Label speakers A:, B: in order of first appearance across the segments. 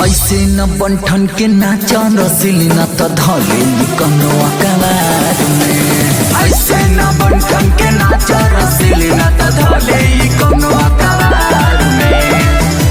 A: ऐसे न बंठन के नाच रसिली न त धले कनो अकबार में ऐसे न बंठन के नाच रसिली न त धले कनो अकबार में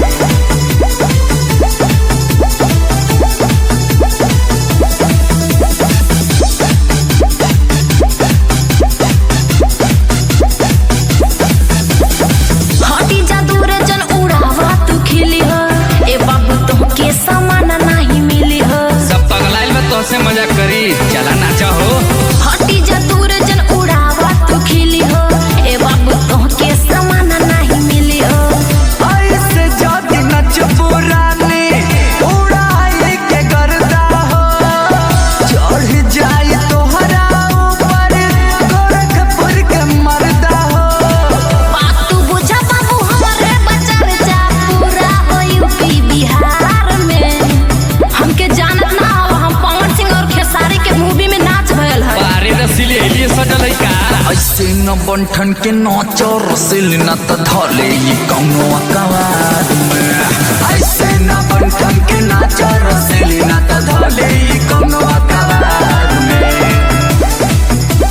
B: हटी जा दूर जन उड़ावा तू खिली हो ए बाबू तुमके सामान नहीं मिली हो
C: सब पगलाइल में तोसे मजा करी चला नाचा हो
B: हटी जा दूर जन उड़ावा तू खिली हो ए बाबू तुमके सामान नहीं मिली हो
A: ऐसे जाति नच पुरानी उड़ाई के गर्दा हो चढ़ जाई तोहरा ऊपर गोरखपुर के मर्दा हो
B: बात तू बुझा बाबू हमारे बचर जा पूरा हो यूपी बिहार में हमके जानत ना हो हम पवन सिंह और खेसारी के मूवी में नाच भयल है
C: बारे रसीली एलिए सजल है का
A: ऐसे न बंठन के नाच रसिल न त धले ई कौनो अकबार में ऐसे न बंठन के नाच रसिल न त धले ई कौनो अकबार में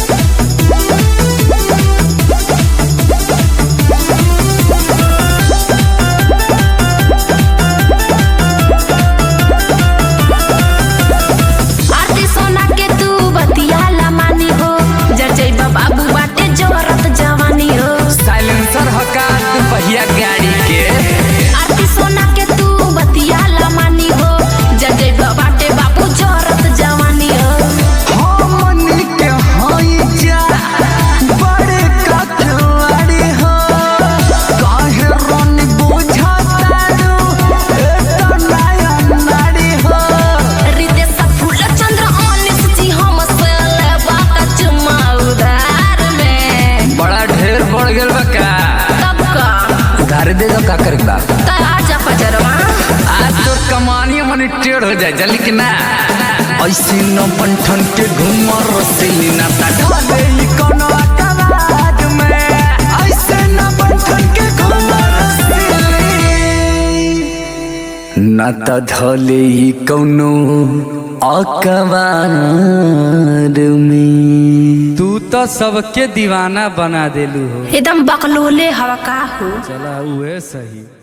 B: आरती सोना के तू बतिया ला मानी हो जजई बाबू बाटे जोरत जवानी हो
C: साइलेंसर हका पहिया गाड़ी के
B: आरती सोना के तू बतिया ला मानी हो जजई बाटे बाबू जोरत जवानी हो
A: हमनी के हई जा बड़े कठवाड़ी हो काहे रन बुझाता दू एत नया नाड़ी हो
B: रितेश फूल चंद्र अनिस जी हम से लेबा का चुमा उधार में
C: बड़ा ढेर बढ़ गेल बा का
B: तब का
A: उधार दे दो का करे बा
B: त आजा पजरवा
C: आज तो कमानी मनी टेढ़ हो जाए जल्दी कि ना
A: ऐसे न बंठन के घूमर रसिली न त ढले ई कोनो अकबार में ऐसे न बंठन के घूमर रसिली न त धले ई कोनो अकबार में
C: तू तो सबके दीवाना बना देलू हो
B: एकदम बकलोले हवा का हो
C: चला उहे सही